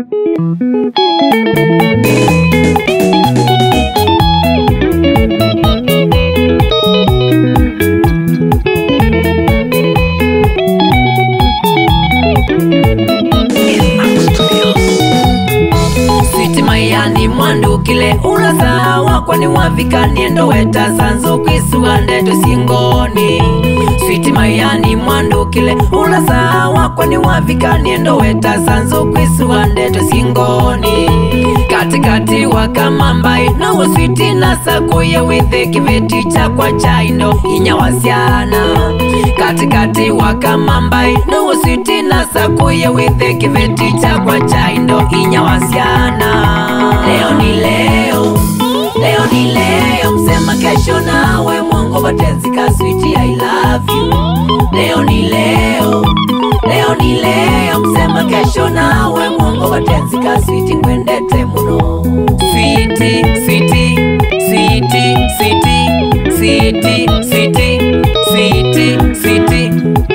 Switi mayani mwandukile ulasawa kwani wavika niendo weta sanzu kwisua ndeto singoni Switi mayani mwandukile ulasawa kwani wavika niendo weta sanzu kwisua ndeto singoni katikati wakamambai nawo switi nasakuye withe kiveti chakwa chaindo inyawasiana katikati wakamambai nawo switi nasakuye withe kiveti chakwa chaindo inyawasiana leo ni leo leo ni leo msema kesho nawe mwongo batenzika switi i love you leo ni leo leo ni leo msema kesho nawe mwongo batenzika switi ngwendete muno switi switi switi switi switi switi switi switi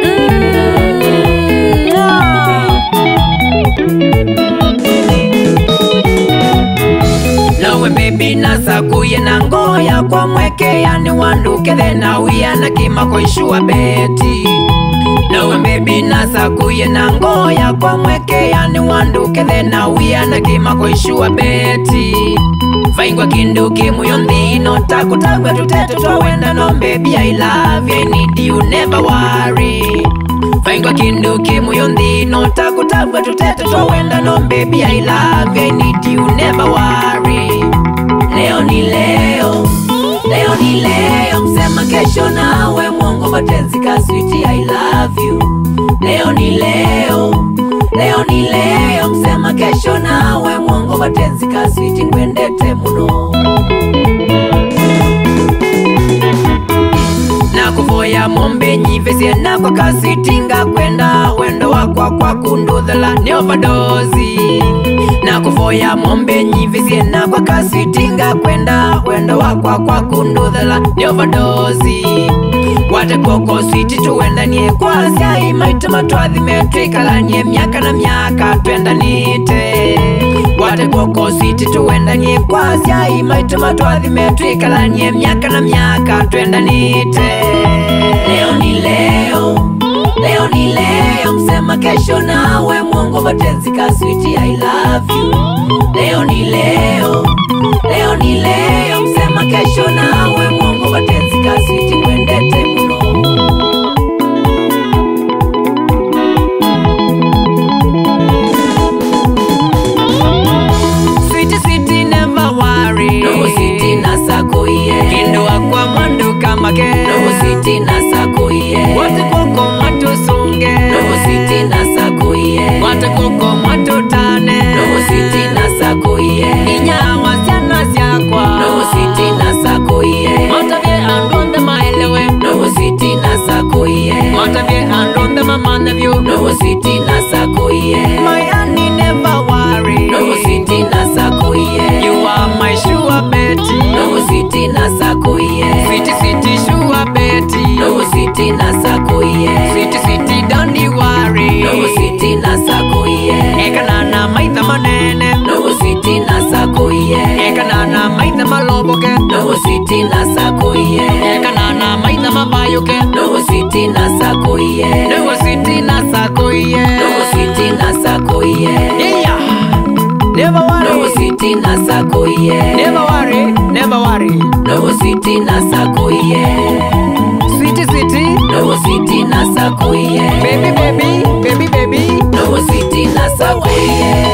Mm, ah. nawe bebi nasakuye na ngoya kwa mweke yani wandukethe na wiya na kimako ishua beti nawe bebi nasakuye na ngoya kwa mweke yani wandukethe na wiya na kimako ishua beti vaingwa kindu kimuyo nthino takutagwa tuteto twawenda no baby i love you I need you never worry vaingwa kindu kimuyo nthino takutagwa tuteto twawenda no baby i love you I need you never worry leo ni leo leo ni leo msema kesho nawe mwongo batenzika switi i love you leo ni leo leo ni leo msema kesho nawe mwongo batenzika switi ngwendete muno nakuvoya mombe nyivesie nakwa kasitinga kwenda wendo wakwa kwa kunduthela ni ovadozi nakuvoya mombe nyivesie nakwa kasitinga kwenda wendo wakwa kwa kunduthela ni ovadozi wate koko switi tuwendanie kwasya imaituma twathime twikalanie miaka na miaka twendanite wate koko switi tuwendanie kwasya imaituma twathime twikalanie miaka na miaka twendanite leo ni leo leo ni leo msema kesho nawe mwongo batenzika switi i love you leo ni leo leo ni leo msema kesho nawe mwongo batenzika switi kwendete muno Sweetie, sweetie, never worry. No sweetie nasakuye Kindo wakwa mwandu kamake No sweetie nasakuye Wate koko mwatusunge No sweetie nasakuye Wate koko mwatutane No sweetie nasakuye Inyawa syana syakwa No sweetie nasakuye Matavye andonde maelewe No sweetie nasakuye Matavye andonde mamanevyu No sweetie nasakuye My honey never worry No sweetie nasakuye You are my sure Betty No sweetie nasakuye Sweetie, sweetie, sure Betty No sweetie nasakuye Sweetie, sweetie, don't you worry No sweetie nasakuye Ekanana maitha manene No sweetie nasakuye Ekanana maitha maloboke No sweetie nasakuye Ekanana maitha mabayuke No sweetie nasakuye Newe sweetie nasakoye No sweetie nasakuye Yeah Never No worry sweetie nasakuye Never worry Never worry No sweetie nasakuye Sweetie sweetie No sweetie nasakuye Baby baby Baby baby No sweetie nasakuye